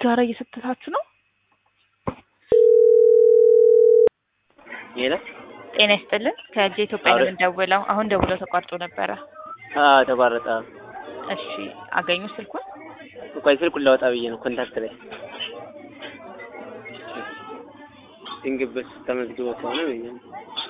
ሲጋራ እየሰተታችሁ ነው? ሌላ ጤና ይስጥልን። ከእጅ ኢትዮጵያ ነው አውረ- የምንደውለው። አሁን ደውለው ተቋርጦ ነበረ። አዎ ተቋረጠ። እሺ አገኙ ስልኩን? ቆይ ስልኩን ላወጣ ብዬ ነው ኮንታክት ላይ ድንግብስ ተመዝግቦ ከሆነ ብዬ ነው።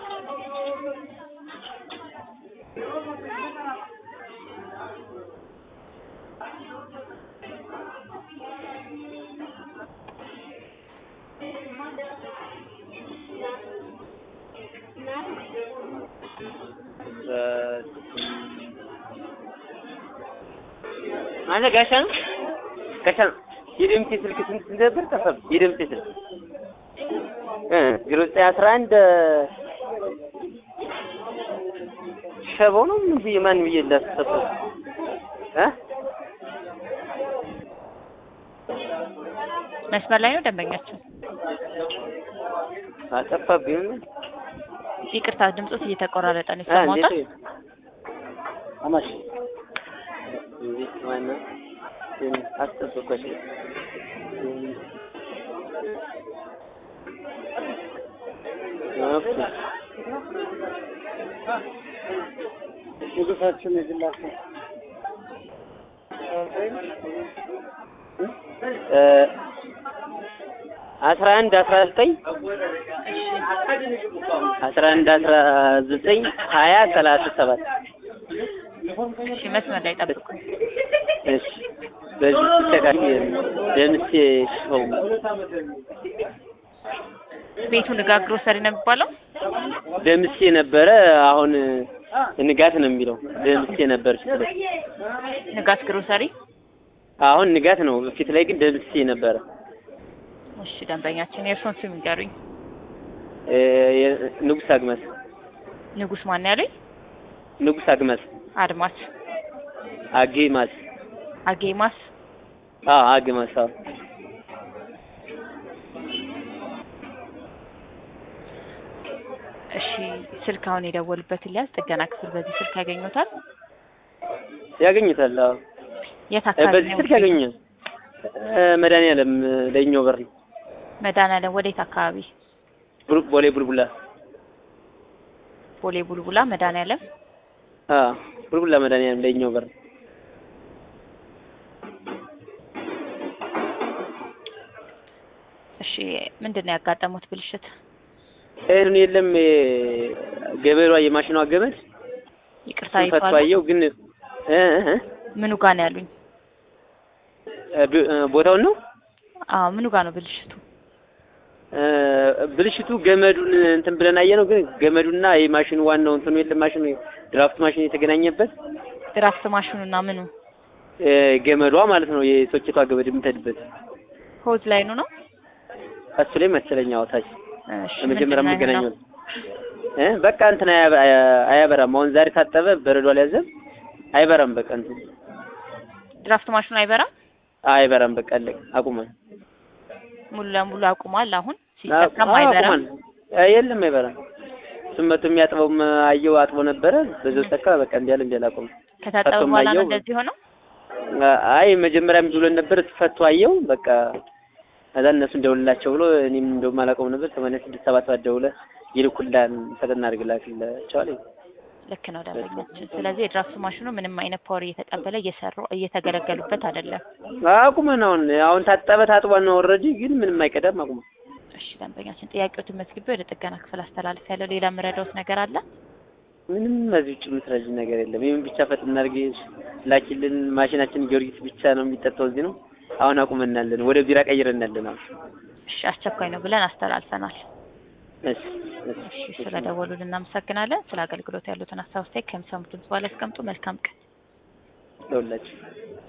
አንተ ጋሻ ነው ጋሻ ነው። የድምጤ ስልክ ስንት ስንት ነበር? ጠፋብኝ። የድምጤ ስልክ እ ዜሮ ዘጠኝ አስራ አንድ ሸበው ነው ምን ብዬ ማን ብዬ እንዳስሰጠው እ መስመር ላይ ነው ደንበኛችን። አጠፋብኝ። ይቅርታ ድምፆት እየተቆራረጠ ነው እ ይሰማዎታል? እንዴት አማሽ እንዴት ማነው አስጠብቆሽ ኦኬ ንጉሳችን የግላቸው እ አስራ አንድ አስራ ዘጠኝ አስራ አንድ አስራ ዘጠኝ ሀያ ሰላሳ ሰባት እሺ መስመር ላይ ጠብቁ። እሺ በዚህ ተካል ደምሴ ሾው ቤቱ ንጋት ግሮሰሪ ነው የሚባለው? ደምሴ ነበረ አሁን ንጋት ነው የሚለው ደምሴ ነበር ፊት ላይ ንጋት ግሮሰሪ። አሁን ንጋት ነው ፊት ላይ ግን ደምሴ ነበረ እሺ ደንበኛችን የእርሶን ስም ይንገሩኝ። እ የ- ንጉስ አግመስ ንጉስ ማን ያሉኝ? ንጉስ አግመስ አድማስ አጌማስ አጌማስ። አ አግመስ አዎ እሺ ስልክ አሁን የደወሉበትን ሊያዝ ጥገና ክፍል በዚህ ስልክ ያገኙታል? ያገኙታል አዎ የት እ አካባቢ በዚህ ነው? ስልክ ያገኛል እ መድኃኒዓለም ለኛው በር ነው መድኃኒዓለም ወዴት አካባቢ? ቡል- ቦሌ ቡልቡላ ቦሌ ቡልቡላ መድኃኒዓለም። አ ቡልቡላ መድኃኒዓለም ለኛው በር እሺ ምንድን ነው ያጋጠሙት ብልሽት? ይሄን የለም እ ገበሬዋ የማሽኗ ገመድ ይቅርታ ፈቶ ይቷል። አየው ግን እ እ ምኑ ጋር ነው ያሉኝ? እ ብ- እ ቦታውን ነው አዎ ምኑ ጋር ነው ብልሽቱ? እ ብልሽቱ ገመዱን እንትን ብለን አየነው ግን ገመዱና የማሽኑ ዋናው እንትኑ የለም ማሽኑ ድራፍት ማሽን የተገናኘበት ድራፍት ማሽኑና ምኑ እ ገመዷ ማለት ነው የሶኬቷ ገመድ የምትሄድበት ሆዝ ላይኑ ነው? እሱ ላይ መሰለኝ አውታች እሺ ለመጀመሪያ ምንድን ነው የምገናኘው የሆነው? እ በቃ እንትን አያ- አያ- አያበራም። አሁን ዛሬ ታጠበ በረዶ አልያዘም አይበራም። በቃ እንትን ድራፍት ማሽኑ አይበራም? አይበራም። በቃ አለቀ አቁሟል። ሙሉ ለሙሉ አቁሟል። አሁን አዎ ሲጠቀም አይበራም። አቁሟል። እ የለም አይበራም። እሱም መቶ የሚያጥበውም አየው አጥቦ ነበረ በዛው ተካ በቃ እንዲያለ እንዲያለ አቁም ከታጠበ ፈቶም በኋላ ነው አየው። እንደዚህ ሆነው? አይ መጀመሪያም ብሎን ነበር ፈቶ አየው በቃ ከዛ እነሱ እንደውልላቸው ብሎ እኔም እንደውም አላውቀውም ነበር ሰማንያ ስድስት ሰባት ሰባት ደውለህ ይልኩላን ፈተና አድርግላችኋል ልክ ነው ደንበኛችን። ስለዚህ የድራፍት ማሽኑ ምንም አይነት ፓወር እየተቀበለ እየሰሩ እየተገለገሉበት አይደለም። አቁመን አሁን አሁን ታጠበ ታጥቧል ነው ኦልሬዲ ግን ምንም አይቀዳም አቁመን እሺ ደንበኛችን ጥያቄዎትን መዝግቤ ወደ ጥገና ክፍል አስተላልፍ ያለው ሌላ የምረዳውት ነገር አለ? ምንም በዚህ ውጭ የምትረጂ ነገር የለም ይህም ብቻ ፈጥና አድርገሽ ላኪልን ማሽናችን ጊዮርጊስ ብቻ ነው የሚጠጣው እዚህ ነው አሁን አቁመናለን ወደ ቢራ ቀይረናለን አሁን እሺ አስቸኳይ ነው ብለን አስተላልፈናል። እሺ እሺ እሺ ስለደወሉልን እናመሰግናለን። ስለ አገልግሎት ያሉትን ሀሳብ አስተያየት ከሚሰሙት ድምጽ በኋላ ያስቀምጡ። መልካም ቀን። ደውላችሁ